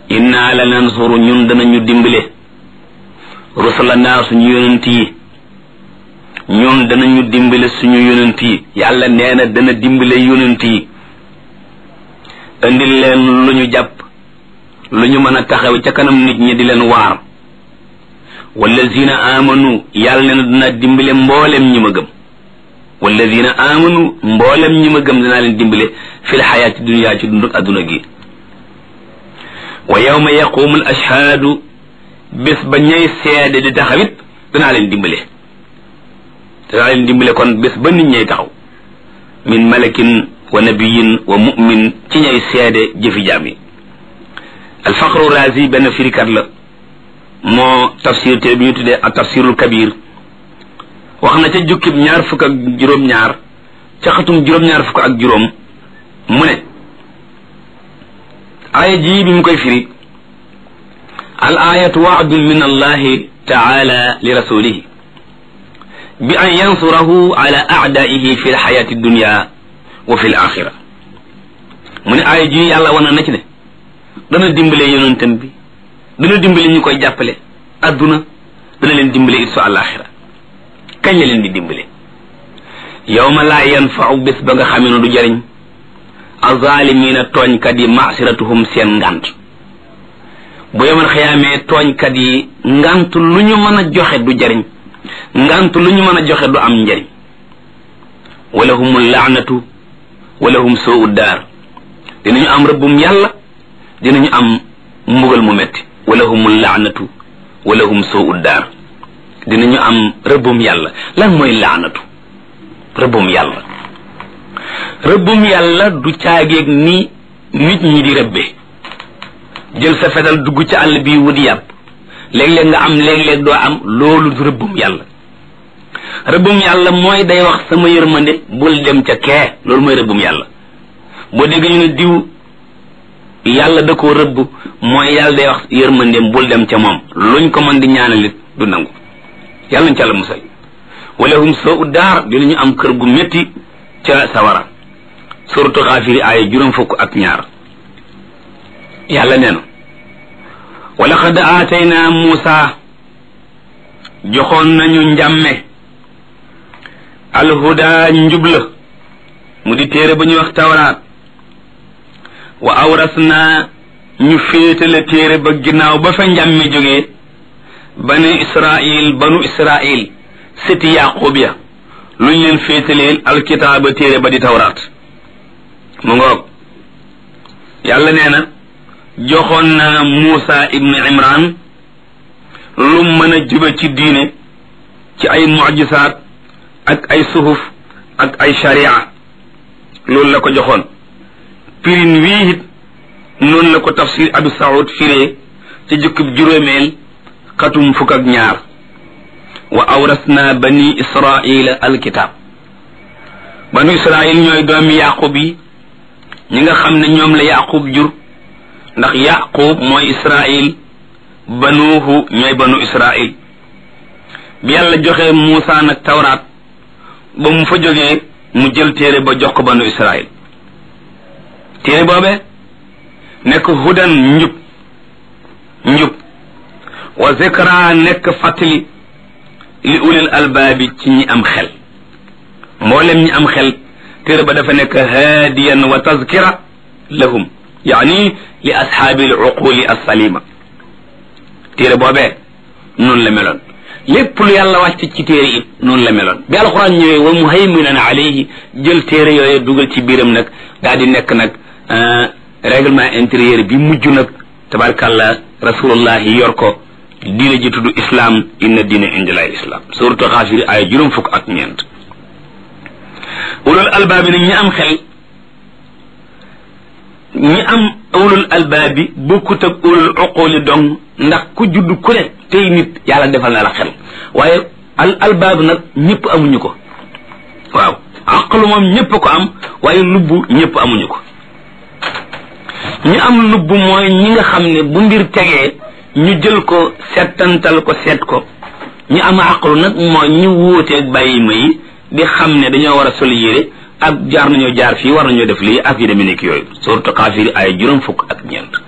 inna la nansuru ñun danañu dimbale rusulana suñu yonent yi ñun danañu dimbale suñu yonent yi yàlla nee na dana dimbale yonent yi indil leen lu ñu jàpp lu ñu mën a taxaw ca kanam nit ñi di leen waar wallazina amanu yàlla nee na dana dimbale mboolem ñi ma gëm wallazina amanu mboolem ñi ma gëm danaa leen dimbale fil xayaati dunya ci dunduk adduna gi wa yawma yaqumu al ashhaadu bés ba ñay seede di taxawit danaa leen dimbale danaa leen dimbale kon bés ba nit ñay taxaw min malakin wa nabiyin wa mu'min ci ñay seede jëfi jaam yi alfaqru razi benn firikat la moo tafsir te bi ñu tuddee ak tafsirul kabir wax na ca jukkib ñaar fukk ak juróom-ñaar ca xatum juróom-ñaar fukk ak juróom mu ne aaya jii bi mu koy firi al ayatu waadun min allahi taala li rasulihi bi an yansurahu ala aadaihi fi lxayati dunya wa fi laxira mu ne aaya jii yàlla wana na ci ne dana dimbale yonentam bi dana dimbale ñu koy jàppale adduna dana leen dimbale it su àlaxira kañ la leen di dimbale yawma laa yanfau bés ba nga xamee ne du jariñ azaalimiina tooñkat yi masiratuhum seen ngant bu yemal xiyaamee tooñkat yi ngant lu ñu mën a joxe du jariñ ngant lu ñu mën a joxe du am njariñ wala humul laanatu wala hum soo uddaar dinañu am rëbbum yàlla dinañu am mbugal mu metti wala humul laanatu wala hum soo uddaar dinañu am rëbbum yàlla lan mooy laanatu rëbbum yàlla rëbbum yàlla du caageeg ni nit ñi di rëbbe jël sa fetal dugg ci àll bi wut yàpp léeg-léeg nga am léeg-léeg doo am loolu du rëbbum yàlla rëbbum yàlla mooy day wax sama yërmande bul dem ca kee loolu mooy rëbbum yàlla boo dégg ñu ne diw yàlla da koo rëbb mooy yàlla day wax yërmandeem bul dem ca moom luñ ko mën di ñaanalit du nangu yàlla nañ ca la musal wala hum soo uddaar dinañu am kër gu métti ca sawara suratu xaafiri aaya juróom fukk ak ñaar yàlla nee na wa laqad aatayna muusa joxoon nañu njàmme alhuda njubla mu di téere ba ñuy wax tawraat wa awrasna ñu féetale téere ba ginnaaw ba fa njàmme jógee bani israil banu israil sëti yaqub ya luñ leen féetaleel alkitaaba téere ba di tawraat mu ngoog yàlla nee na joxoon na Muusa ibnu Imran lu mën a jube ci diine ci ay mucjisaat ak ay suhuf ak ay sharia loolu la ko joxoon pirin wii it noonu la ko tafsir Abu Saoud firee ci jukkib juróomeel xatum fukk ak ñaar wa awrasna bani israila alkitab banu israil ñooy doomi yaqub yi ñi nga xam ne ñoom la yaqub jur ndax yaqub mooy israil banuuhu ñooy banu israil bi yàlla joxe Muusa nag tawraat ba mu fa jógee mu jël téere ba jox ko banu israil téere boobee nekk hudan njub njub wa zikra nekk fàttali li ulil albaabi ci ñi am xel mboolem ñi am xel téere ba dafa nekk haadiyan wa tazkira lahum yaani li ashaabi al uquli alsalima téere boobee noonu la meloon lépp lu yàlla wàcc ci téere it noonu la meloon bi alquran ñëwee wa muhayminan alayhi jël téere yooyu dugal ci biiram nag daal di nekk nag règlement intérieur bi mujj nag tabarkàllah rasulullah yor ko diine ji tudd islam inna diine indilay islam suratu xaafiri ay juróom fukk ak ñeent ulul albaabi nag ñi am xel ñi am ulul albaabi bokkut ak ulul uquli dong ndax ku judd ku ne tey nit yàlla defal na la xel waaye al albaab nag ñëpp amuñu ko waaw aqlu moom ñëpp ko am waaye lubbu ñëpp amuñu ko ñi am lubbu mooy ñi nga xam ne bu mbir tegee ñu jël ko settantal ko seet ko ñi am aqlu nag mooy ñu wuuteeg bàyyi ma yi di xam ne dañoo war a sol yére ak jaar nañoo jaar fii war nañoo def lii ak yu demee nekk yooyu surtout xaafiri ay juróom fukk ak ñeent